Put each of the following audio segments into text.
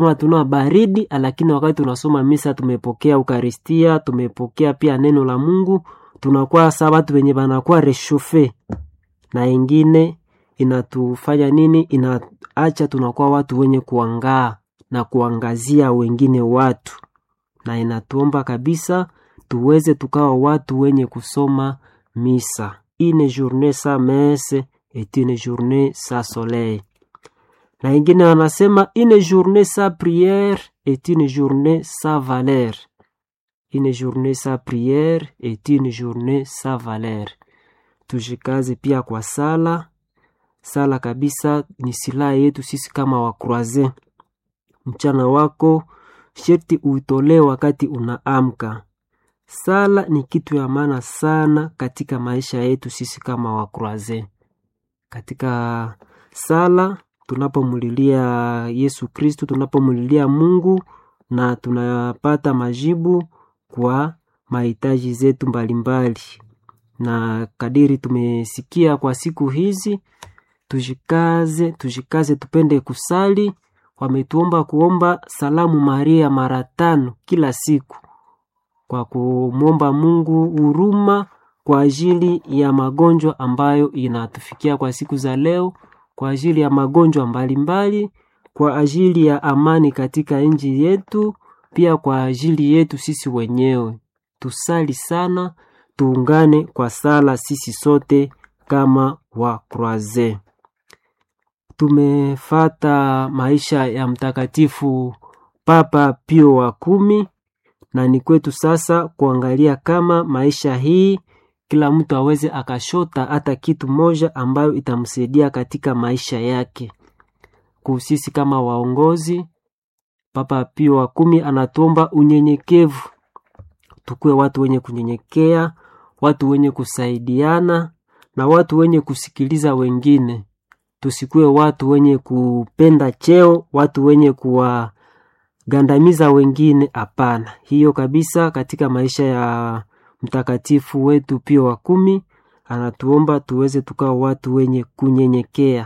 hatuna baridi, lakini wakati tunasoma misa tumepokea Ukaristia, tumepokea pia neno la Mungu, tunakuwa sa watu wenye wanakuwa reshofe, na ingine inatufanya nini? Inaacha tunakuwa watu wenye kuangaa na kuangazia wengine watu, na inatuomba kabisa tuweze tukawa watu wenye kusoma misa. Une journée sans messe est une journée sans soleil. Na ingine wanasema une journée sans prière est une journée sans valeur. Une journée sans prière est une journée sans valeur. Tujikaze pia kwa sala. Sala kabisa ni silaha yetu sisi kama wakroaze. Mchana wako sherti uitolee wakati unaamka. Sala ni kitu ya maana sana katika maisha yetu sisi kama wakroaze. Katika sala tunapomulilia Yesu Kristu, tunapomulilia Mungu na tunapata majibu kwa mahitaji zetu mbalimbali. Na kadiri tumesikia kwa siku hizi, tujikaze, tujikaze, tupende kusali. Wametuomba kuomba salamu Maria mara tano kila siku kwa kumwomba Mungu huruma kwa ajili ya magonjwa ambayo inatufikia kwa siku za leo, kwa ajili ya magonjwa mbalimbali, kwa ajili ya amani katika nchi yetu, pia kwa ajili yetu sisi wenyewe. Tusali sana, tuungane kwa sala sisi sote kama wa Croise. Tumefata maisha ya Mtakatifu Papa Pio wa kumi na ni kwetu sasa kuangalia kama maisha hii kila mtu aweze akashota hata kitu moja ambayo itamsaidia katika maisha yake. Kusisi kama waongozi, Papa Pio wa kumi anatuomba unyenyekevu, tukuwe watu wenye kunyenyekea, watu wenye kusaidiana na watu wenye kusikiliza wengine. Tusikuwe watu wenye kupenda cheo, watu wenye kuwa gandamiza wengine. Hapana, hiyo kabisa. Katika maisha ya mtakatifu wetu Pio wa kumi anatuomba tuweze tukawa watu wenye kunyenyekea,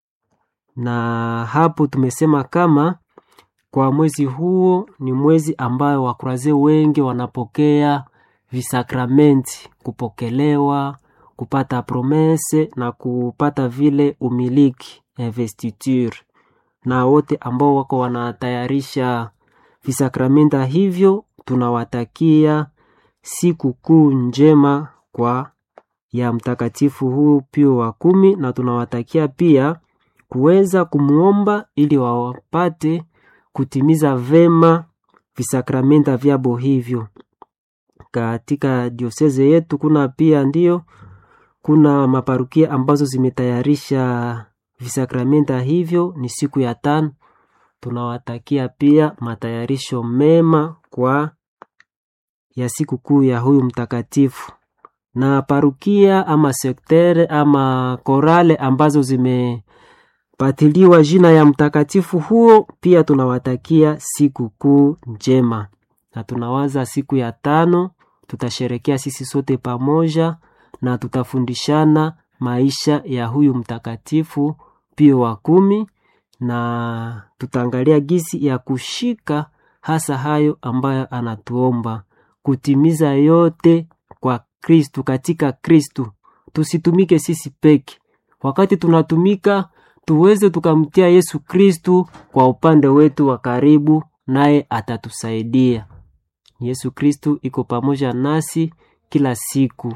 na hapo tumesema kama kwa mwezi huo ni mwezi ambayo wakuraze wengi wanapokea visakramenti, kupokelewa, kupata promese na kupata vile umiliki investiture na wote ambao wako wanatayarisha visakramenta hivyo, tunawatakia siku kuu njema kwa ya mtakatifu huu Pio wa kumi, na tunawatakia pia kuweza kumwomba ili wawapate kutimiza vema visakramenta vyabo hivyo. Katika dioseze yetu kuna pia ndio kuna maparukia ambazo zimetayarisha visakramenta hivyo, ni siku ya tano. Tunawatakia pia matayarisho mema kwa ya siku kuu ya huyu mtakatifu, na parukia ama sektere ama korale ambazo zimepatiliwa jina ya mtakatifu huo, pia tunawatakia siku kuu njema, na tunawaza siku ya tano tutasherekea sisi sote pamoja na tutafundishana maisha ya huyu mtakatifu Pio wa kumi, na tutaangalia gisi ya kushika hasa hayo ambayo anatuomba kutimiza yote kwa Kristu, katika Kristu. Tusitumike sisi peke, wakati tunatumika tuweze tukamtia Yesu Kristu kwa upande wetu wa karibu, naye atatusaidia. Yesu Kristu iko pamoja nasi kila siku.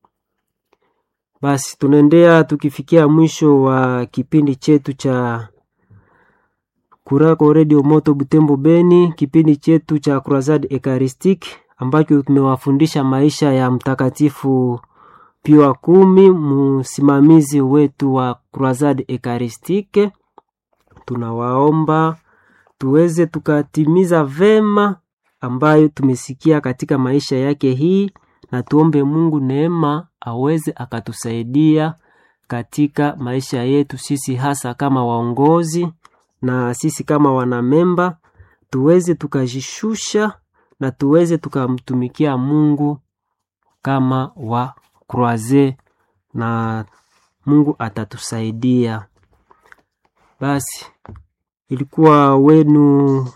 Basi tunaendea tukifikia mwisho wa kipindi chetu cha Kurako Radio Moto Butembo Beni, kipindi chetu cha Croisade Eucharistique ambacho tumewafundisha maisha ya mtakatifu Pio wa kumi, msimamizi wetu wa Croisade Eucharistique. Tunawaomba tuweze tukatimiza vema ambayo tumesikia katika maisha yake hii, na tuombe Mungu neema aweze akatusaidia katika maisha yetu sisi, hasa kama waongozi na sisi kama wanamemba, tuweze tukajishusha na tuweze tukamtumikia Mungu kama wa Croise, na Mungu atatusaidia. Basi ilikuwa wenu